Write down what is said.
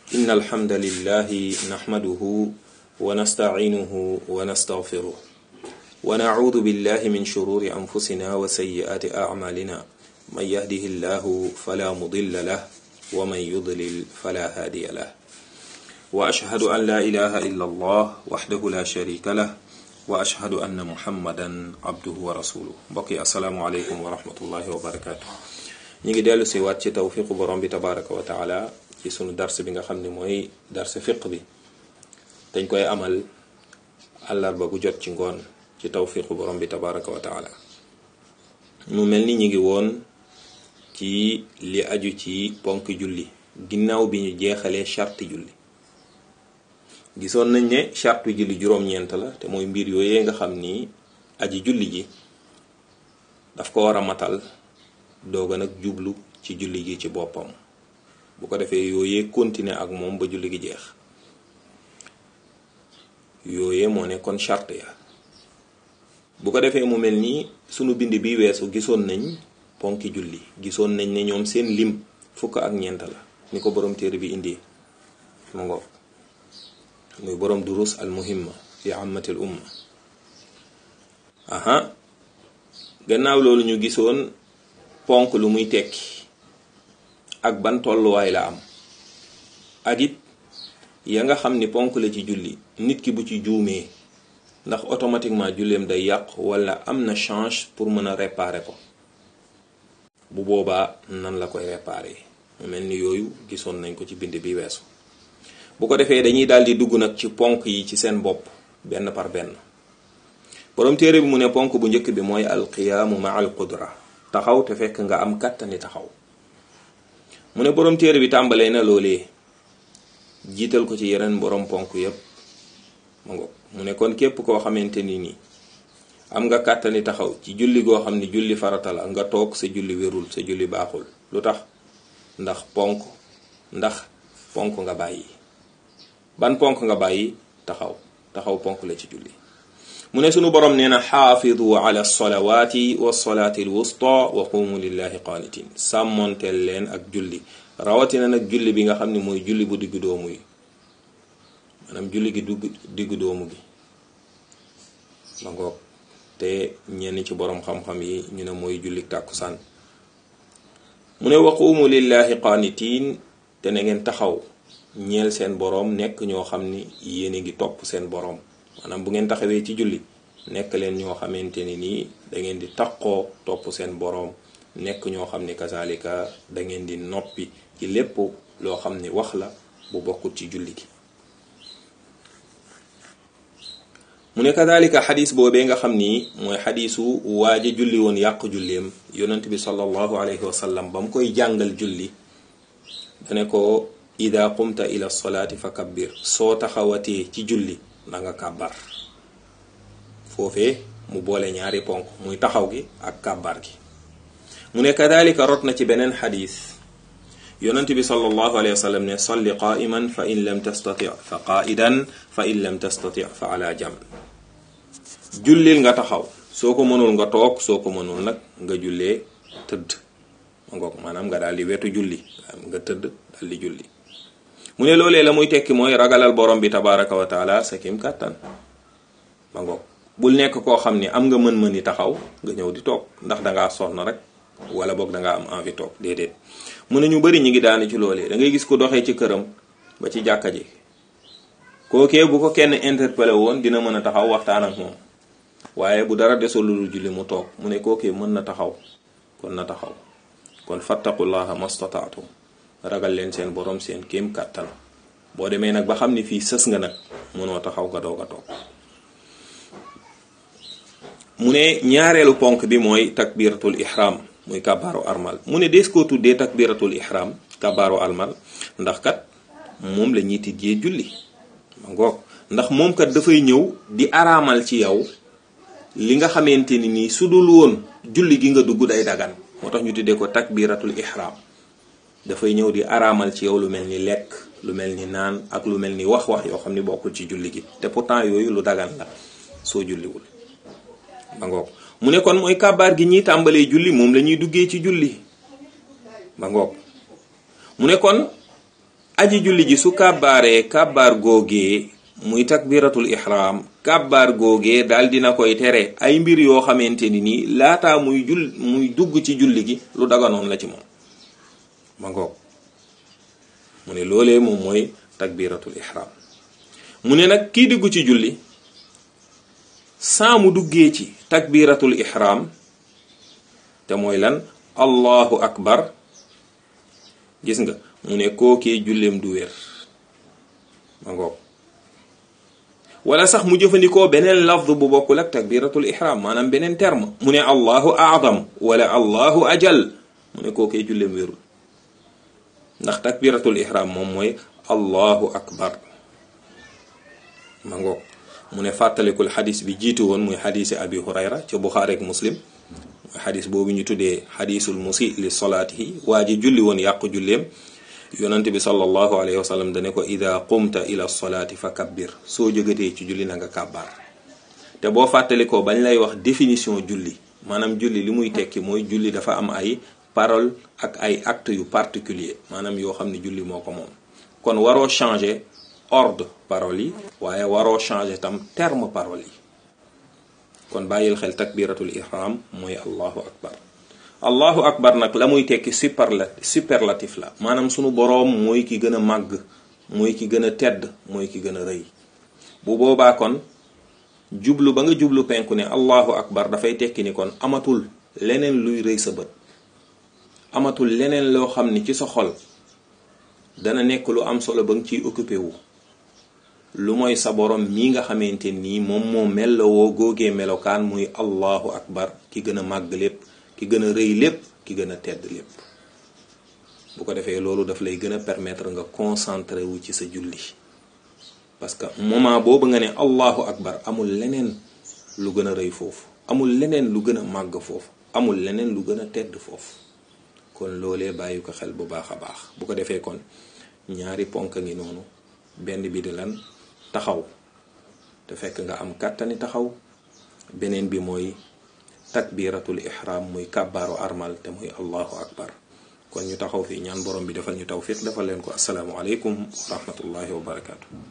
إن الحمد لله نحمده ونستعينه ونستغفره ونعوذ بالله من شرور أنفسنا وسيئات أعمالنا من يهده الله فلا مضل له ومن يضلل فلا هادي له وأشهد أن لا إله إلا الله وحده لا شريك له وأشهد أن محمدا عبده ورسوله بقي السلام عليكم ورحمة الله وبركاته ñi ngi dellu si waat ci tawfiqu borom bi tabaraka wa taala ci sunu dars bi nga xam ne mooy dars fiq bi dañ koy amal àllarba bu jot ci ngoon ci tawfiqu borom bi tabaraka wa taala mu mel ni ñi ngi woon ci li aju ci ponk julli ginnaaw bi ñu jeexalee charte julli gisoon nañ ne charte julli juróom-ñeent la te mooy mbir yooyee nga xam ni aji julli ji daf ko war a matal dooga nag jublu ci julli gi ci boppam bu ko defee yooyee continuer ak moom ba julli gi jeex yooyee moo nekkoon charte ya bu ko defee mu mel nii sunu bind bi weesu gisoon nañ ponki julli gisoon nañ ne ñoom seen lim fukk ak ñeent la ni ko borom téere bi indi ma ngoog muy borom durus al muhimma fi ammatil umma aha gannaaw loolu ñu gisoon ponk lu muy tekki ak ban tolluwaay la am ak it ya nga xam ni ponk la ci julli nit ki bu ci juumee ndax automatiquement julleem day yàq wala am na change pour mën a réparer ko bu boobaa nan la koy réparer mu mel ni yooyu gisoon nañ ko ci bind bi weesu bu ko defee dañuy daal di dugg nag ci ponk yi ci seen bopp benn par benn borom téere bi mu ne ponk bu njëkk bi mooy alqiyaamu ma al qudra taxaw te fekk nga am kàttani taxaw mu ne borom téere bi tàmbalee na loolee jiital ko ci yeneen borom ponk yépp ma ngoog mu ne kon képp koo xamante ni nii am nga kàttani taxaw ci julli goo xam ni julli farata la nga toog sa julli wérul sa julli baaxul lu tax ndax ponk ndax ponk nga bàyyi ban ponk nga bàyyi taxaw taxaw ponk la ci julli mu ne sunu borom nee na xaafidu ala salawaati wa salaati alwusta wa qumu lillahi qaanitin sàmmonteel leen ak julli rawatina nag julli bi nga xam ne mooy julli bu diggu doomu yi maanaam julli gi dugg diggu doomu gi ma ngoog te ñenn ci borom xam-xam yi ñu ne mooy julli tàkkusaan mu ne wa qumu lillahi qaanitin te na ngeen taxaw ñeel seen boroom nekk ñoo xam ni yéen a ngi topp seen boroom maanaam bu ngeen taxawee ci julli nekk leen ñoo xamante ni nii da ngeen di taqoo topp seen boroom nekk ñoo xam ni kazalika da ngeen di noppi ci lépp loo xam ni wax la bu bokkut ci julli gi mu ne kazalika xadis boobee nga xam ni mooy xadisu waaja julli woon yàq julleem yonent bi sallallahu alayhi wa sallam ba mu koy jàngal julli dane ko ida qumta ila solaati fa kabbir soo taxawatee ci julli na nga kàbbar foofee mu boole ñaari ponk muy taxaw gi ak kàbbar gi mu ne kadalika rot na ci beneen xadis yonent bi sallallahu alayhi wa sallam ne salli qaiman fa in lam tastati fa qaidan fa in lam tastati fa ala jam jullil nga taxaw soo ko mënul nga toog soo ko mënul nag nga jullee tëdd ma ngoog maanaam nga daal di wetu julli nga tëdd daal di julli mu ne loolee la muy tekki mooy ragalal borom bi tabaraka wa taala sa kim kàttan ma ngoog bul nekk koo xam ni am nga mën-mën yi taxaw nga ñëw di toog ndax dangaa sonn rek wala boog dangaa am envie toog déedéet mu ne ñu bari ñi ngi daanu ci loolee da ngay gis ko doxee ci këram ba ci jàkka ji kookee bu ko kenn interpellé woon dina mën a taxaw waxtaan ak moom waaye bu dara desul lu julli mu toog mu ne kookee mën na taxaw kon na taxaw kon fattaqullaha mastataatu ragal leen seen borom seen kéem kàttan boo demee nag ba xam ni fii sës nga nag mënoo taxaw nga doog a toog mu ne ñaareelu ponk bi mooy takbiratul ihram muy kabaaru armal mu ne dees koo tuddee takbiratul ihram kabaaru armal ndax kat moom la ñuy tijjee julli ma ngoog ndax moom kat dafay ñëw di araamal ci yow li nga xamante ni nii su dul woon julli gi nga dugg day dagan moo tax ñu tuddee ko takbiratul ihram dafay ñëw di araamal ci yow lu mel ni lekk lu mel ni naan ak lu mel ni wax-wax yoo xam ni bokkul ci julli gi te pourtant yooyu lu dagan la soo julliwul ba ngoog mu ne kon mooy kàbbaar gi ñuy tàmbalee julli moom la ñuy duggee ci julli ba ngoog mu ne kon aji julli ji su kàbbaaree kàbbaar googee muy takbiratul ihram kàbbaar googee daal dina koy tere ay mbir yoo xamante ni nii laataa muy jull muy dugg ci julli gi lu daganoon la ci moom ma ngoog mu ne loolee moom mooy takbiratul ihram mu ne nag kii dugg ci julli saa mu duggee ci takbiratul ihram te mooy lan allahu akbar gis nga mu ne kookee julleem du wér ma ngoog wala sax mu jëfandikoo beneen lafd bu bokkul ak takbiratul ihram maanaam beneen terme mu ne allahu aadam wala allahu ajal mu ne kookee julleem wérul ndax takbiratul ihram moom mooy allahu akbar ma ngoog mu ne fàttalikul xadis bi jiitu woon muy xadisi abi hurayra ca buxaari ak muslim mooy xadis boobu ñu tuddee xadisul musi li solaatihi waa ji julli woon yàqu julleem yonent bi sallallahu alayhi wa sallam dane ko ida qumta ila solaati fa kabbir soo jógatee ci julli na nga kàbbaar te boo fàttalikoo bañ lay wax définition julli maanaam julli li muy tekki mooy julli dafa am ay parole ak ay acte yu particulier maanaam yoo xam ne julli moo ko moom kon waroo changer ordre parole yi waaye waroo changer tam terme parole yi kon bàyyil xel takbiratul ihram mooy allahu akbar allahu akbar nag la muy tekki superla superlatif la maanaam sunu boroom mooy ki gën a màgg mooy ki gën a tedd mooy ki gën a rëy bu boobaa kon jublu ba nga jublu penku ne allahu akbar dafay tekki ni kon amatul leneen luy rëy sa bët amatul leneen loo xam ni ci sa xol dana nekk lu am solo ba nga ciy occupé wu lu mooy sa borom mii nga xamante nii moom moo mellowoo góogee melokaan muy allahu akbar ki gën a màgg lépp ki gën a rëy lépp ki gën a tedd lépp bu ko defee loolu daf lay gën a permettre nga concentré wu ci sa julli parce que moment boobu nga ne allahu akbar amul leneen lu gën a rëy foofu amul leneen lu gën a màgg foofu amul leneen lu gën a tedd foofu kon loolee bàyyi ko xel bu baax a baax bu ko defee kon ñaari ponk ngi noonu benn bi di lan taxaw te fekk nga am kàttani taxaw beneen bi mooy takbiratul ihram muy kàbbaaru armal te muy allahu akbar kon ñu taxaw fii ñaan borom bi defal ñu tawfiq defal leen ko asalaamu aleykum wa rahmatullahi wa barakaatu.